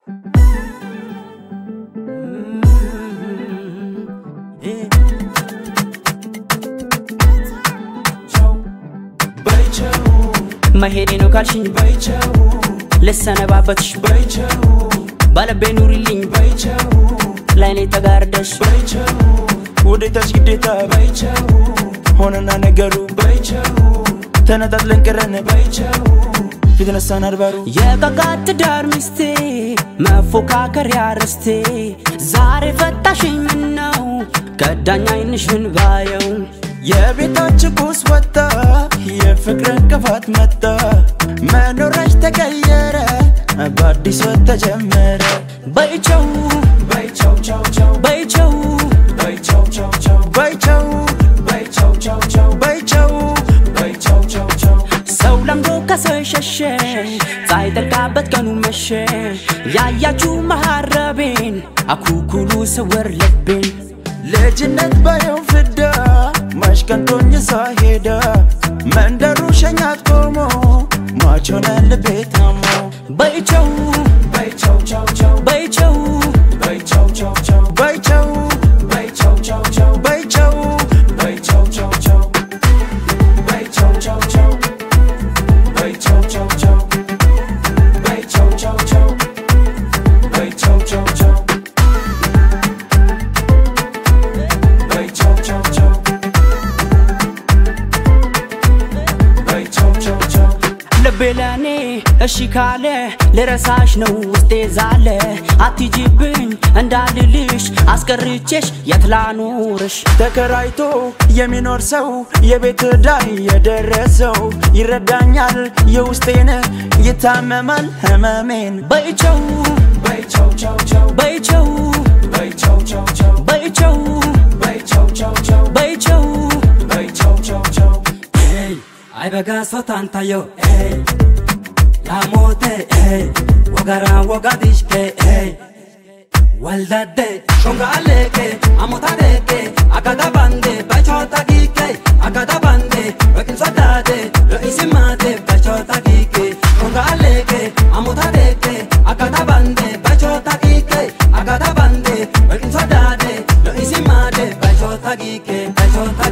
መሄዴ ነው ካልሽኝ በይቸው ልሰነባበትሽ በይቸው ባለቤ ኑሪልኝ በይቸው ላይኔ ተጋርደሽ በይቸው ውዴታሽ ግዴታ በይቸው ሆነና ነገሩ በይቸው ተነጣጥለን ቀረን በይቸው ፊት ነሳን አድባሩ የቀቃት ትዳር ሚስቴ መፎካከሪያ ርስቴ ዛሬ ፈታሽኝ ምነው ከዳኝ አይንሽን ባየው የቤታችን ቁስ ወጣ የፍቅር እንቅፋት መጣ መኖራሽ ተቀየረ በአዲስ ወት ተጀመረ በይቸው በይቸው ቻው ቻው በይቸው በይቸው ቻው ቻው በይቸው በይቸው ቻው ቻው በይቸው በይቸው ቻው ቻው ሰው ለምዶ ከሰው ሸሸ ሳይጠልቃበት ቀኑ መሸ ያያችሁ መሐረቤን አኩኩሉ ስውር ልቤን ልጅነት ባየው ፍዳ ማሽቀንቶኝ ሳሄዳ መንደሩ ሸኛት ቆሞ ማቾነ ልቤ ታሞ በይቸው በይቸው ቻው ቻው በይቸው በይቸው ቻው ቻው በይቸው በይቸው ቻው ቻው በይቸው በይቸው ቻው ቻው በይቸው ቻው ቻው በይቸው ቻው ቻው በይቸው ቻው ቻው በይቸው ቻው ቻው በይቸው ቻው ቻው በይቸው ቻው ቻው ልቤ ለእኔ እሺ ካለ ልረሳሽ ነው ውስጤ ዛለ አትጂብኝ እንዳልልሽ አስቀርቼሽ የት ላኑርሽ ተከራይቶ የሚኖር ሰው የቤት ዕዳይ የደረሰው ይረዳኛል የውስጤን ይታመማል ህመሜን በይቸው በይቸው ቻው ቻው በይቸው በይቸው ቻው ቻው በይቸው በይቸው ቻው ቻው በይቸው በይቸው ቻው ቻው Ay baga sotantayo, ey Lamote, ey Wagara wagadishke, ey Waldade, shonga aleke Amotadeke, agada bande Bachota gike, agada bande Wakin swadade, lo isimate Bachota gike, shonga aleke Amotadeke, agada bande Bachota gike, agada bande Wakin swadade, lo isimate Bachota gike, bachota